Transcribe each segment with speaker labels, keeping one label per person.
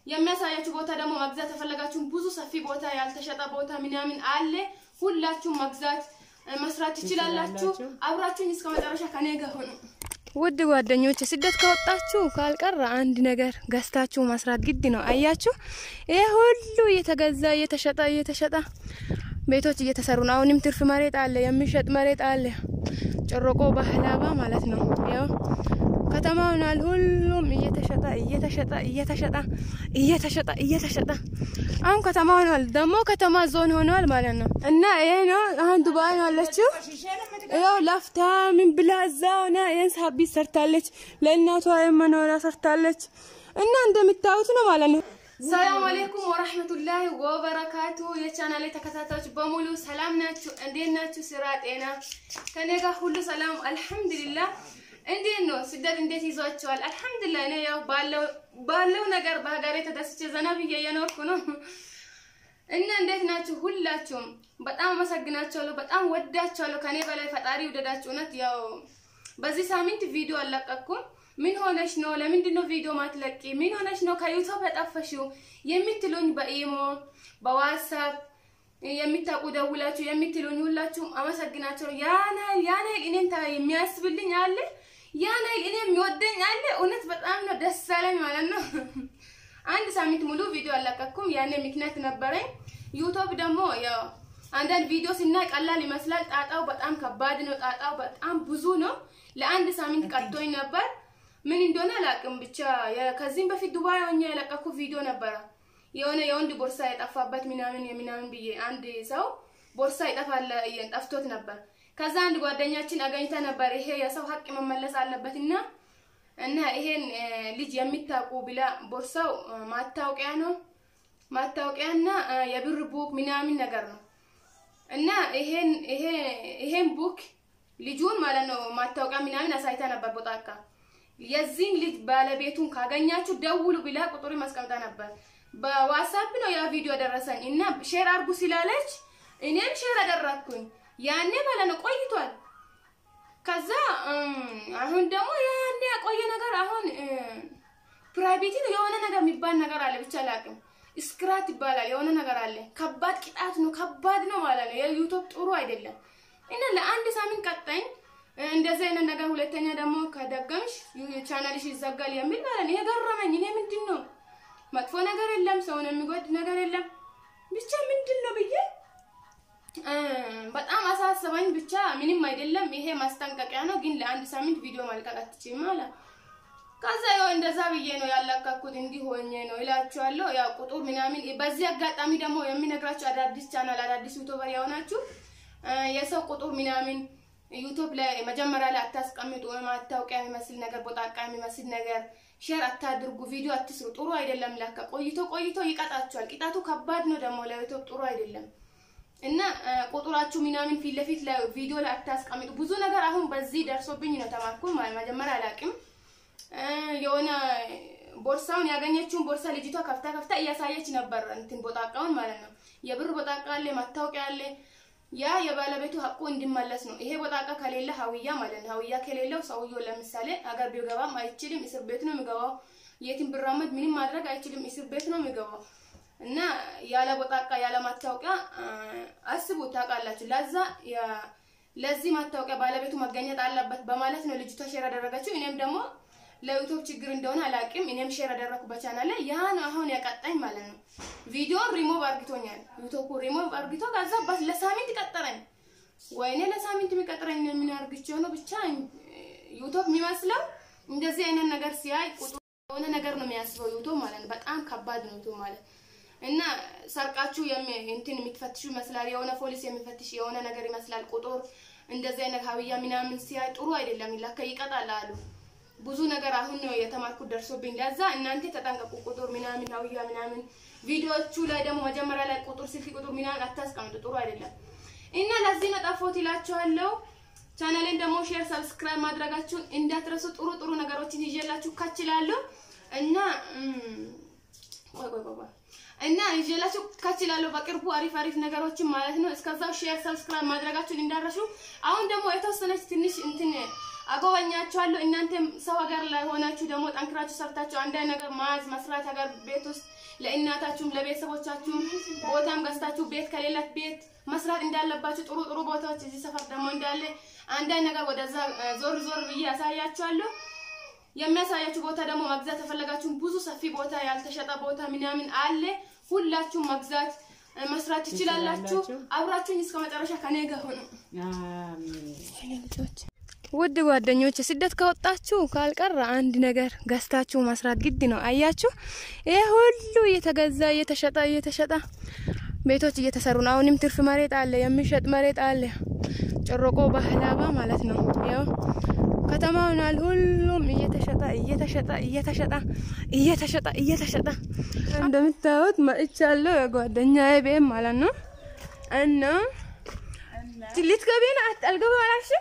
Speaker 1: የሚያሳያችሁ ቦታ ደግሞ መግዛት የፈለጋችሁን ብዙ ሰፊ ቦታ ያልተሸጠ ቦታ ምናምን አለ። ሁላችሁም መግዛት እ፣ መስራት ትችላላችሁ። አብራችሁኝ እስከ መጨረሻ ከኔ ጋር ሆኑ። ውድ ጓደኞች ስደት ከወጣችሁ ካልቀረ አንድ ነገር ገዝታችሁ መስራት ግድ ነው። አያችሁ፣ ይሄ ሁሉ እየተገዛ እየተሸጠ እየተሸጠ ቤቶች እየተሰሩ ነው። አሁንም ትርፍ መሬት አለ፣ የሚሸጥ መሬት አለ። ጮሮቆ ባህላባ ማለት ነው። ያው ከተማ ሆኗል። ሁሉም እየተሸጠ እየተሸጠ እየተሸጠ እየተሸጠ እየተሸጠ አሁን ከተማ ሆኗል። ደግሞ ከተማ ዞን ሆኗል ማለት ነው። እና ይሄ ነው አሁን ዱባይ ነው ያለችው። ያው ላፍታ ምን ብላ እዛ ሆና ይህን ሳቢት ሰርታለች። ለእናቷ የመኖሪያ ሰርታለች። እና እንደምታዩት ነው ማለት ነው። ሰላም አለይኩም ወራህመቱላሂ ወበረካቱ። የቻናሌ ተከታታዮች በሙሉ ሰላም ናችሁ? እንዴት ናችሁ? ስራ፣ ጤና ከኔ ጋር ሁሉ ሰላም አልሐምዱሊላህ። እንዴት ነው ስደት እንዴት ይዟቸዋል? አልሐምዱሊላህ እኔ ያው ባለው ባለው ነገር በሀገሬ ተደስቼ ዘና ብዬ እየኖርኩ ነው። እና እንዴት ናችሁ? ሁላችሁም በጣም አመሰግናችኋለሁ። በጣም ወዳችኋለሁ። ከኔ በላይ ፈጣሪ ውደዳችሁ። እውነት ያው በዚህ ሳምንት ቪዲዮ አልለቀኩም። ምን ሆነሽ ነው? ለምንድን ነው ቪዲዮ ማትለቂ? ምን ሆነሽ ነው ከዩቲዩብ የጠፈሽው የምትሉኝ በኢሞ በዋትሳፕ የሚታውቁ ደውላችሁ የምትሉኝ ሁላችሁም አመሰግናቸው። ያን ያህል ያን ያህል እኔን ታ- የሚያስብልኝ አለ፣ ያን ያህል እኔ የሚወደኝ አለ። እውነት በጣም ነው ደስ አለኝ ማለት ነው። አንድ ሳምንት ሙሉ ቪዲዮ አልለቀኩም። ያኔ ምክንያት ነበረኝ። ዩቲዩብ ደግሞ ያው አንዳንድ ቪዲዮ ስናይ ቀላል ይመስላል። ጣጣው በጣም ከባድ ነው። ጣጣው በጣም ብዙ ነው። ለአንድ ሳምንት ቀጥቶኝ ነበር። ምን እንደሆነ አላውቅም። ብቻ የ- ከዚህም በፊት ዱባይ ሆኜ የለቀኩ ቪዲዮ ነበረ። የሆነ የወንድ ቦርሳ የጠፋበት ምናምን የምናምን ብዬ አንድ ሰው ቦርሳ ይጠፋል ጠፍቶት ነበር። ከዛ አንድ ጓደኛችን አገኝታ ነበር። ይሄ የሰው ሀቅ መመለስ አለበት እና እና ይሄን እ፣ ልጅ የሚታውቁ ብላ ቦርሳው እ፣ ማታወቂያ ነው ማታወቂያና እ፣ የብር ቡክ ምናምን ነገር ነው እና ይሄን ይሄ ይሄን ቡክ ልጁን ማለት ነው ማታወቂያ ምናምን አሳይታ ነበር ቦጣካ የዚህን ልጅ ባለቤቱን ካገኛችሁ ደውሉ ብላ ቁጥሩ ማስቀምጣ ነበር። በዋትሳፕ ነው ያ ቪዲዮ ደረሰኝ እና ሼር አድርጉ ስላለች እኔም ሼር አደረግኩኝ። ያኔ ማለት ነው ቆይቷል። ከዛ እም፣ አሁን ደግሞ ያኔ ያቆየ ነገር አሁን ፕራይቬቲ ነው የሆነ ነገር የሚባል ነገር አለ ብቻ አላውቅም። ስክራት ይባላል የሆነ ነገር አለ። ከባድ ቅጣት ነው፣ ከባድ ነው ማለት ነው። የዩቱብ ጥሩ አይደለም እና ለአንድ ሳምንት ቀጣኝ እንደዚህ አይነት ነገር ሁለተኛ ደግሞ ከደገምሽ ቻናልሽ ይዘጋል የሚል ማለት ነው። የገረመኝ እኔ ምንድን ነው መጥፎ ነገር የለም፣ ሰውን የሚጎድ ነገር የለም። ብቻ ምንድን ነው ብዬ እ፣ በጣም አሳሰበኝ። ብቻ ምንም አይደለም፣ ይሄ ማስጠንቀቂያ ነው፣ ግን ለአንድ ሳምንት ቪዲዮ ማልቀቅ አትችይም አለ። ከዛ ያው እንደዛ ብዬ ነው ያላካኩት፣ እንዲህ ሆኜ ነው እላችኋለሁ። ያው ቁጥር ምናምን በዚህ አጋጣሚ ደግሞ የሚነግራችሁ አዳዲስ ቻናል አዳዲስ ዩቱበር የሆናችሁ እ፣ የሰው ቁጥር ምናምን ዩቱብ ላይ መጀመሪያ ላይ አታስቀምጡ። ወይም ማታወቂያ የሚመስል ነገር ቦጣቃ የሚመስል ነገር ሼር አታድርጉ፣ ቪዲዮ አትስሩ። ጥሩ አይደለም። ላካ ቆይቶ ቆይቶ ይቀጣችኋል። ቅጣቱ ከባድ ነው ደግሞ ለዩቱብ ጥሩ አይደለም። እና እ፣ ቁጥራችሁ ምናምን ፊት ለፊት ላይ ቪዲዮ ላይ አታስቀምጡ። ብዙ ነገር አሁን በዚህ ደርሶብኝ ነው ተማርኩ። ማለት መጀመሪያ አላውቅም እ፣ የሆነ ቦርሳውን ያገኘችውን ቦርሳ ልጅቷ ከፍታ ከፍታ እያሳየች ነበር፣ እንትን ቦጣቃውን ማለት ነው። የብር ቦጣቃ አለ፣ ማታወቂያ አለ። ያ የባለቤቱ ሀቁ እንዲመለስ ነው። ይሄ ቦጣቃ ከሌለ ሀውያ ማለት ነው። ሀውያ ከሌለው ሰውየው ለምሳሌ አገር ቢገባም አይችልም፣ እስር ቤት ነው የሚገባው። የትም ብራመድ ምንም ማድረግ አይችልም፣ እስር ቤት ነው የሚገባው። እና ያለ ቦጣቃ ያለ ማታወቂያ አ፣ አስቡት፣ ታውቃላችሁ። ለዛ ያ- ለዚህ ማታወቂያ ባለቤቱ መገኘት አለበት በማለት ነው ልጅቷ ሼር ያደረገችው። እኔም ደግሞ ለዩቱብ ችግር እንደሆነ አላውቅም። እኔም ሼር ያደረኩ በቻናል ላይ ያ ነው አሁን ያቀጣኝ ማለት ነው። ቪዲዮን ሪሞቭ አርግቶኛል። ዩቱብ ሪሞቭ አርግቶ ከዛ በስ ለሳምንት ቀጠረኝ። ወይኔ ለሳምንት የሚቀጥረኝ ምን አርግቼው ነው ብቻ ዩቱብ የሚመስለው እንደዚህ አይነት ነገር ሲያይ ቁጥሩ የሆነ ነገር ነው የሚያስበው ዩቱብ ማለት ነው። በጣም ከባድ ነው ዩቱብ ማለት እና ሰርቃችሁ የሚ- እንትን የምትፈትሹ ይመስላል። የሆነ ፖሊስ የሚፈትሽ የሆነ ነገር ይመስላል። ቁጥር እንደዚህ አይነት ሀብያ ምናምን ሲያይ ጥሩ አይደለም። ለካ ይቀጣል አሉ። ብዙ ነገር አሁን ነው የተማርኩት ደርሶብኝ። ለዛ እናንተ ተጠንቀቁ። ቁጥር ምናምን ሀብያ ምናምን ቪዲዮቹ ላይ ደግሞ መጀመሪያ ላይ ቁጥር ስልክ ቁጥር ምናምን አታስቀምጡ፣ ጥሩ አይደለም። እና ለዚህ ነው ጠፎት ይላችኋለሁ። ቻናሌን ደግሞ ሼር፣ ሰብስክራይብ ማድረጋችሁን እንዳትረሱ። ጥሩ ጥሩ ነገሮችን ይዤላችሁ ካችላለሁ እና እም፣ ቆይ ቆይ ቆይ ቆይ እና ይዤላችሁ ካችላለሁ በቅርቡ አሪፍ አሪፍ ነገሮችን ማለት ነው። እስከዛው ሼር ሰብስክራይብ ማድረጋችሁን እንዳረሹ። አሁን ደግሞ የተወሰነች ትንሽ እንትን አጎበኛችኋለሁ። እናንተም ሰው ሀገር ላይ ሆናችሁ ደግሞ ጠንክራችሁ ሰርታችሁ አንዳንድ ነገር ማዝ መስራት ሀገር ቤት ውስጥ ለእናታችሁም ለቤተሰቦቻችሁም ቦታም ገዝታችሁ ቤት ከሌላት ቤት መስራት እንዳለባችሁ ጥሩ ጥሩ ቦታዎች እዚህ ሰፈር ደግሞ እንዳለ አንዳንድ ነገር ወደዛ ዞር ዞር ብዬ ያሳያችኋለሁ። የሚያሳያችሁ ቦታ ደግሞ መግዛት የፈለጋችሁም ብዙ ሰፊ ቦታ ያልተሸጠ ቦታ ምናምን አለ። ሁላችሁም መግዛት መስራት ትችላላችሁ። አብራችሁኝ እስከ መጨረሻ ከኔ ጋር ሆኑ። ውድ ጓደኞች ስደት ከወጣችሁ ካልቀረ አንድ ነገር ገዝታችሁ መስራት ግድ ነው። አያችሁ፣ ይሄ ሁሉ እየተገዛ እየተሸጠ እየተሸጠ ቤቶች እየተሰሩ ነው። አሁንም ትርፍ መሬት አለ፣ የሚሸጥ መሬት አለ። ጨሮቆ ባህላባ ማለት ነው። ያው ከተማ ሆኗል። ሁሉም እየተሸጠ እየተሸጠ እየተሸጠ እየተሸጠ እየተሸጠ እንደምታዩት መጥቻለሁ። የጓደኛዬ ቤት ማለት ነው እና ልትገቢ ነው? አልገባም አላልሽም?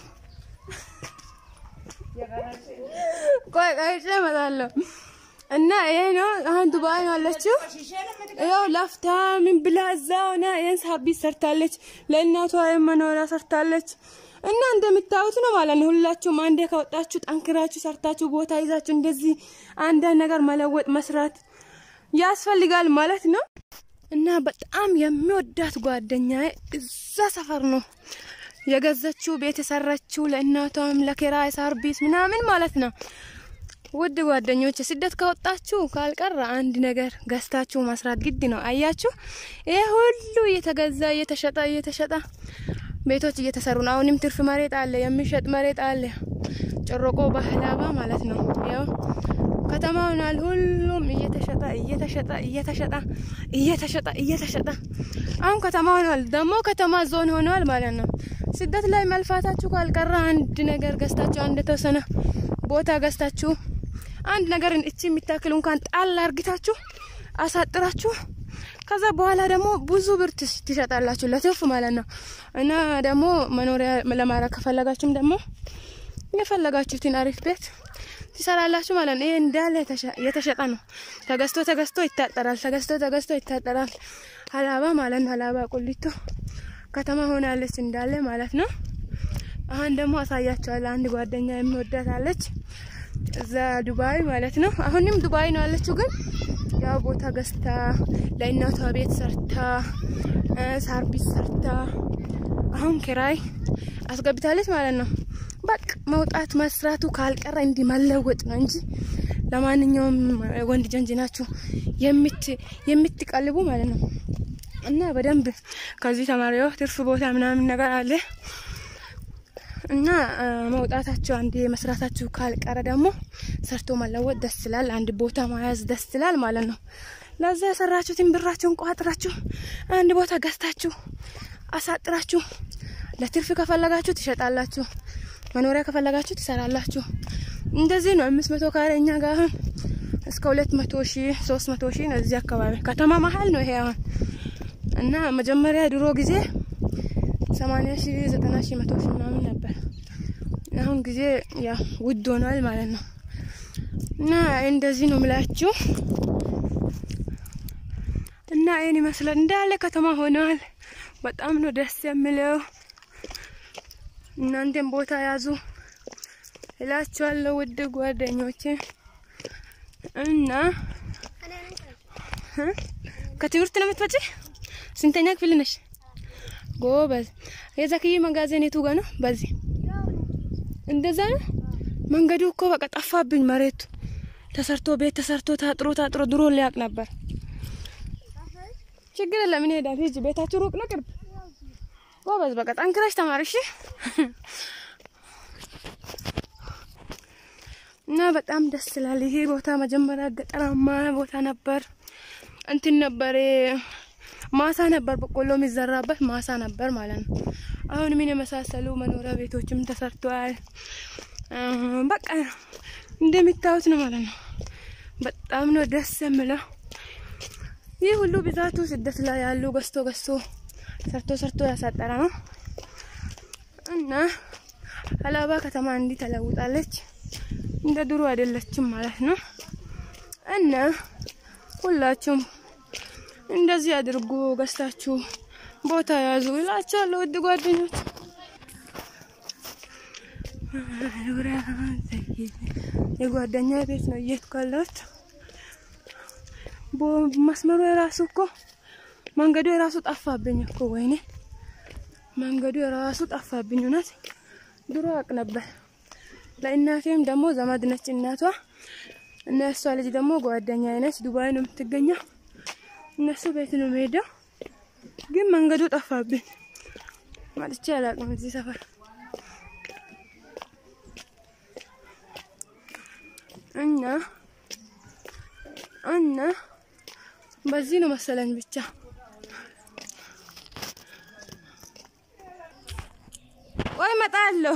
Speaker 1: ቆይ ቀይጬ እመጣለሁ። እና ይሄ ነው አሁን ዱባይ ነው አለችው። ያው ላፍታ ምን ብላ እዛ ሆና ይሄን ሳቢት ሰርታለች። ለእናቷ መኖሪያ ሰርታለች። እና እንደምታዩት ነው ማለት ነው። ሁላችሁም አንዴ ከወጣችሁ ጠንክራችሁ ሰርታችሁ ቦታ ይዛችሁ እንደዚህ አንዳንድ ነገር መለወጥ መስራት ያስፈልጋል ማለት ነው። እና በጣም የሚወዳት ጓደኛ እዛ ሰፈር ነው የገዛችው ቤት የሰራችው ለእናቷም ለኪራይ ሳር ቤት ምናምን ማለት ነው። ውድ ጓደኞች ስደት ከወጣችሁ ካልቀረ አንድ ነገር ገዝታችሁ መስራት ግድ ነው። አያችሁ፣ ይሄ ሁሉ እየተገዛ እየተሸጠ እየተሸጠ ቤቶች እየተሰሩ ነው። አሁንም ትርፍ መሬት አለ፣ የሚሸጥ መሬት አለ። ጨሮቆ ባህላባ ማለት ነው። ያው ከተማ ሆኗል። ሁሉም እየተሸጠ እየተሸጠ እየተሸጠ እየተሸጠ እየተሸጠ አሁን ከተማ ሆኗል። ደግሞ ከተማ ዞን ሆኗል ማለት ነው። ስደት ላይ መልፋታችሁ ካልቀረ አንድ ነገር ገዝታችሁ አንድ የተወሰነ ቦታ ገዝታችሁ አንድ ነገር እቺ የሚታክል እንኳን ጣል አርግታችሁ አሳጥራችሁ ከዛ በኋላ ደግሞ ብዙ ብር ትሸጣላችሁ ለትርፍ ማለት ነው። እና ደግሞ መኖሪያ ለማድረግ ከፈለጋችሁም ደግሞ የፈለጋችሁትን አሪፍ ቤት ትሰራላችሁ ማለት ነው። ይሄ እንዳለ የተሸጠ ነው። ተገዝቶ ተገዝቶ ይታጠራል። ተገዝቶ ተገዝቶ ይታጠራል። ሀላባ ማለት ነው። ሀላባ ቁሊቶ ከተማ ሆናለች እንዳለ ማለት ነው። አሁን ደግሞ አሳያቸዋለሁ። አንድ ጓደኛ የሚወዳት አለች እዛ ዱባይ ማለት ነው። አሁንም ዱባይ ነው ያለችው፣ ግን ያው ቦታ ገዝታ ለእናቷ ቤት ሰርታ ሳርቢት ሰርታ አሁን ኪራይ አስገብታለች ማለት ነው። በቃ መውጣት መስራቱ ካልቀረ እንዲህ መለወጥ ነው እንጂ ለማንኛውም ወንድ ጀንጅ ናችሁ የምትቀልቡ ማለት ነው። እና በደንብ ከዚህ ተማሪዎ ትርፍ ቦታ ምናምን ነገር አለ እና መውጣታችሁ አንድ መስራታችሁ ካልቀረ ደግሞ ሰርቶ መለወጥ ደስ ይላል። አንድ ቦታ መያዝ ደስ ይላል ማለት ነው። ለዛ የሰራችሁትን ብራችሁን ቋጥራችሁ አንድ ቦታ ገዝታችሁ አሳጥራችሁ ለትርፍ ከፈለጋችሁ ትሸጣላችሁ፣ መኖሪያ ከፈለጋችሁ ትሰራላችሁ። እንደዚህ ነው። አምስት መቶ ካሬ እኛ ጋር አሁን እስከ ሁለት መቶ ሺህ ሶስት መቶ ሺህ ነው። እዚህ አካባቢ ከተማ መሀል ነው ይሄ አሁን እና መጀመሪያ ድሮ ጊዜ ሰማንያ ሺህ ዘጠና ሺህ መቶ ሺህ ምናምን ነበር። አሁን ጊዜ ያ ውድ ሆኗል ማለት ነው። እና እንደዚህ ነው ምላችሁ እና ይህን ይመስላል እንዳለ ከተማ ሆኗል። በጣም ነው ደስ የሚለው። እናንተም ቦታ ያዙ እላችኋለሁ ውድ ጓደኞቼ እና ከትምህርት ነው የምትመጪ? ስንተኛ ክፍል ነሽ? ጎበዝ። የዛክዬ መጋዘን የቱ ጋ ነው? በዚህ እንደዛ ነው። መንገዱ እኮ በቃ ጠፋብኝ። መሬቱ ተሰርቶ ቤት ተሰርቶ ታጥሮ ታጥሮ ድሮ ሊያቅ ነበር። ችግር የለም እኔ ሄዳለሁ። ሂጂ። ቤታችሁ ሩቅ ነው ቅርብ? ጎበዝ። በቃ ጠንክረሽ ተማሪ እሺ። እና በጣም ደስ ይላል። ይሄ ቦታ መጀመሪያ ገጠራማ ቦታ ነበር። እንትን ነበር ማሳ ነበር፣ በቆሎ የሚዘራበት ማሳ ነበር ማለት ነው። አሁን ምን የመሳሰሉ መኖሪያ ቤቶችም ተሰርተዋል። በቃ እንደሚታዩት ነው ማለት ነው። በጣም ነው ደስ የምለው። ይህ ሁሉ ብዛቱ ስደት ላይ ያሉ ገዝቶ ገዝቶ ሰርቶ ሰርቶ ያሳጠረ ነው እና ሀላባ ከተማ እንዲህ ተለውጣለች። እንደ ድሮ አይደለችም ማለት ነው እና ሁላችሁም እንደዚህ አድርጉ፣ ገዝታችሁ ቦታ ያዙ እላችኋለሁ ውድ ጓደኞች። የጓደኛ ቤት ነው እየሄድኩ ያለሁት። መስመሩ የራሱ እኮ መንገዱ የራሱ ጠፋብኝ እኮ ወይኔ፣ መንገዱ የራሱ ጠፋብኝ። እውነት ድሮ አውቅ ነበር። ለእናቴም ደግሞ ዘመድ ነች እናቷ እና እሷ ልጅ ደግሞ ጓደኛ ነች። ዱባይ ነው የምትገኘው። እነሱ ቤት ነው የምሄደው፣ ግን መንገዱ ጠፋብኝ። መጥቼ አላውቅም እዚህ ሰፈር እና እና በዚህ ነው መሰለኝ ብቻ ወይ እመጣለሁ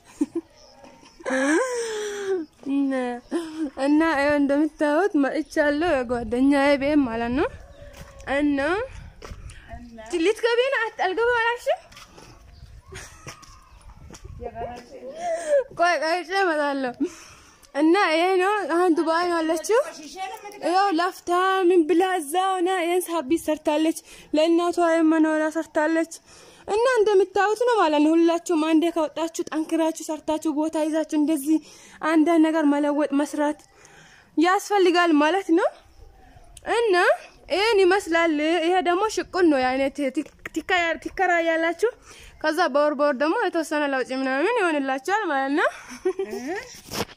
Speaker 1: እና ይኸው እንደምታዩት መጥቻለሁ። የጓደኛዬ ቤት ማለት ነው። እና ልትገቢ ነው? አልገባም አላልሽም? ቆይ ቀይጬ እመጣለሁ። እና ይሄ ነው አሁን ዱባይ ነው ያለችው። ያው ላፍታ ምን ብላ እዛ ሆና ይሄን ሳቢት ሰርታለች። ለእናቷ መኖሪያ ሰርታለች። እና እንደምታዩት ነው ማለት ነው። ሁላችሁም አንዴ ከወጣችሁ ጠንክራችሁ ሰርታችሁ ቦታ ይዛችሁ እንደዚህ አንዳንድ ነገር መለወጥ መስራት ያስፈልጋል ማለት ነው። እና ይሄን ይመስላል። ይሄ ደግሞ ሽቁን ነው አይነት ትከራያላችሁ። ከዛ በወር በወር ደግሞ የተወሰነ ለውጭ ምናምን ይሆንላችኋል ማለት ነው።